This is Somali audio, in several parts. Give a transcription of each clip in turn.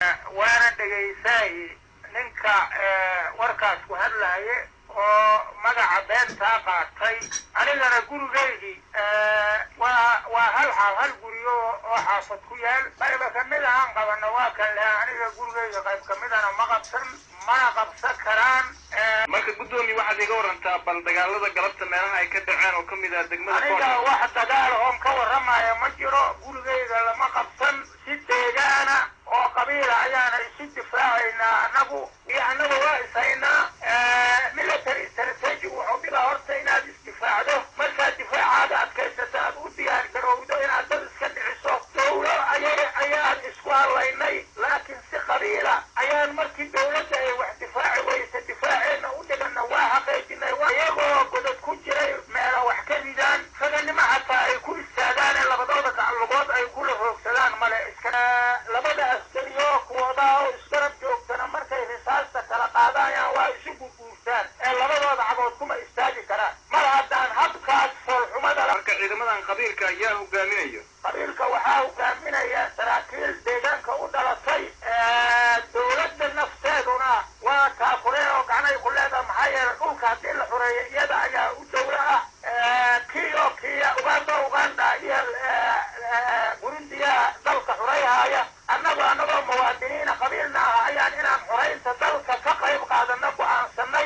waana dhegaysaay ninka warkaas ku hadlaaye oo magaca beentaa qaatay anigana gurigaydii waa waa hal xaal hal guriyo oo xaafad ku yaal qayba kamid ahaan qabana waa kan leha aniga gurigayga qayb kamidana ma qabsan mana qabsan karaan marka guddoomiye waxaad iga warantaa bal dagaalada galabta meelaha ay ka dhaceen oo kamid ah degmada aniga wax dagaal oon ka warramaya ma jiro gurigayga lama qabsan si deegaana oo qabiila ayaana isu difaacaynaa anagu iyo annaga waa ishaynaa military strategy wuxuu dhibaa horta inaad isdifaacdo markaad difaacaada adkaysata aad u diyaar garowdo inaad dad iska dhiciso dawlo aya ayaan isku hadlaynay laakiin si qabiila ayaan markii dawladda ay wax difaaci weysa difaaceenna u dhigana waa xaqaejinay iyagoo godad ku jiray meela wax ka ridaan raganimo xataa ay ku istaagaan ee labadooda gaclugood ay kula hoogsadaan male iska labada askariyo kuwooda oo isgarab joogtana markay risaasta kala qaadayaan waa isu gurguurtaan ee labadooda cagood kuma istaagi karaan mar haddaan habkaas foolxumada marka ciidamadan qabiilka ayaa hogaaminayo qabiilka waxaa hogaaminaya saraakiil deegaanka u dhalatay dawladda nafteeduna waa taafureen oo gacanay ku leedaha maxaa yeelay dhulka haddii la xureeyo iyada ayaa u dawlo ah kiyo kiya uganda uganda iyo burundiya dalka xurayhaya annagoo annagoo muwaadiniina qabiilna ah ayaan inaan xuraynta dalka ka qayb qaadana go-aansanay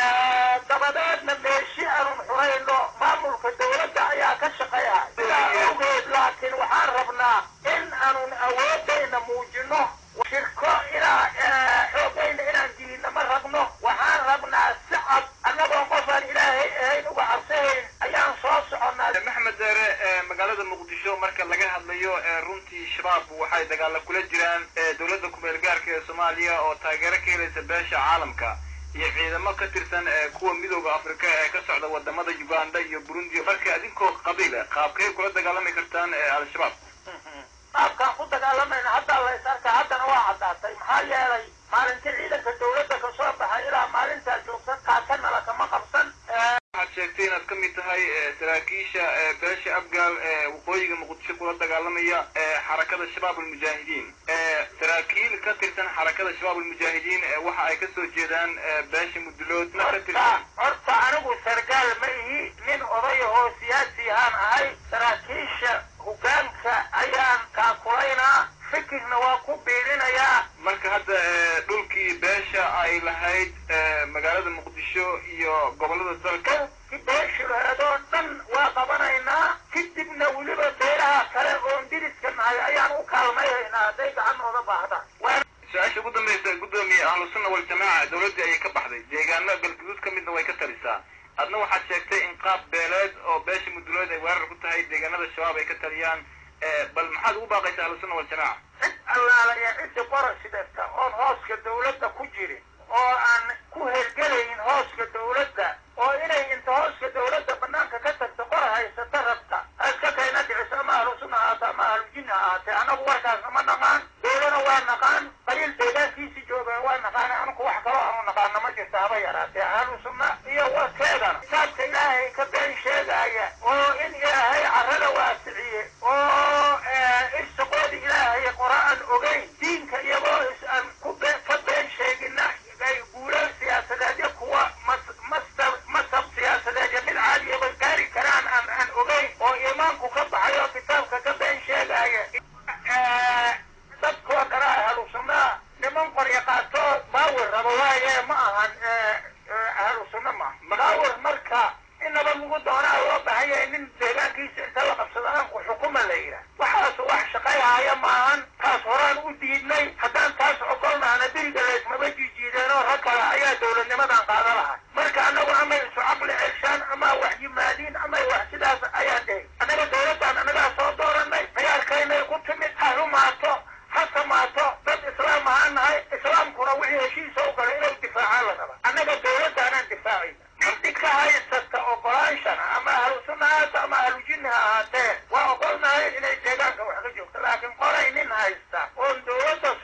dabadeedna meeshi aanun xurayno maamulka dawladda ayaa ka shaqeeya sidaa awgeed laakiin waxaan rabnaa in aanun awoodayna muujino shirko inaa xoogayna inaan dilina ma rabno waxaan rabnaa si cad annagoo qofaan ilaahay ahayn uga cabsahayn ayaan soo soconnaa maxmed deere magaalada muqdisho marka laga hadlayo runtii shabaab waxay dagaala kula jiraan dowladda kumeel gaarka ee soomaaliya oo taageero ka helaysa beesha caalamka iyo ciidamo ka tirsan kuwa midooda afrika ee ka socda wadamada uganda iyo burundi marka adinkoo qabiila qaabkay kula dagaalami kartaan al-shabaab qaabkaan ku dagaalamayna haddaa la is arkaa haddana waa caddaatay maxaa yeelay maalintii ciidanka dawladda ka soo baxay ilaa maalintaa joogsan kaakanala kama qabsan waxaad sheegtay inaad ka mid tahay saraakiisha beesha afgaal ee waqooyiga muqdisho kula dagaalamaya xarakada shabaab almujaahidiin saraakiil ka tirsan xarakada shabaab almujaahidiin waxa ay kasoo jeedaan beesha mudulood ka tirsan horta anigu sargaal ma ihi nin odayahoo siyaasi ahaan ahay saraakiisha hogaanka ayaan kaakulaynaa fikirna waa ku biirinayaa marka hadda dhulkii beesha ay lahayd magaalada muqdisho iyo gobolada dalka ki beeshu laheedoo dhan waa qabanaynaa kadibna weliba beeraha kale oon diriska nahay ayaan u kaalmayhaynaa hadday gacanooda baahdaan su-aasha ugu dambaysa guddoomiye ahlusunna waljamaaca dawladdii ayay ka baxday deegaano galguduud ka midna way ka talisaa adna waxaad sheegtay in qaab beeleed oo beesha mudulood ay weerar ku tahay deegaanada shabaab ay ka taliyaan bal maxaad ugu baaqaysaa ahlusunna waljamaaca cid allaala iyo ciddi qorashidata oon hooska dawladda ku jirin oo aan ku hergelayn hooska dawladda oo inay inta hooska dawladda banaanka ka tagto qor haysata rabta iska kayna dhiciso ama ahlusunna ahaata ama ahlujinna ahaatee annagu warkaasna ma naqaan dawlana waa naqaan qaliil deegaankiisi jooga waa naqaan anuku wax kaloo aanu naqaana ma jirta haba yaraatee ahlusunna iyo warkeedana kitaabka ilaahay ka been sheegaya oo in ilaahay carrada waasiciye oo irsiqoodi ilaahay qora-aan ogeyn diinka iyagoo is aan ku be ka been sheegina ay guulo siyaasadeedyo kuwa mas masab masab siyaasadeedyo mid caadiyaba gaari karaan aan aan ogeyn oo iimaanku ka baxay oo kitaabka ka been sheegaya dadkoo dhana ahlusunnaa niman qoryo qaatoo baawir rabo waaye ma ahan ahlusunna ma baawir marka inaba lagu doonaa loo bahan yahay nin deegaankiisa inta la qabsado aanku xukuma la yidhaah waxaasu wax shaqayhaya maahan taas horaan u diidnay haddaan taas ogolnahana diriga laysmaba jijiideenoo rag kale ayaa dawladnimadan qaada lahay marka annagu amay isu caqli ceshaan ama wax yimaadiin amay wax sidaas ayaan dhahay annaga dawladdan annagaa soo dooranay mayaarkaynay ku timid ha rumaato ha samaato dad islaam ahaan nahay islaamkuna wixii heshiisa u galay inuu difaacaan la raba annaga dawladdaanaan difaacayna cidi ka haysata ogolaanshana ama ahlu sunna haata ama ahlu jinni ha ahaatee waa ogolnahay inay deegaanka wax ka joogto laakiin qoray nin haysta oon dawladda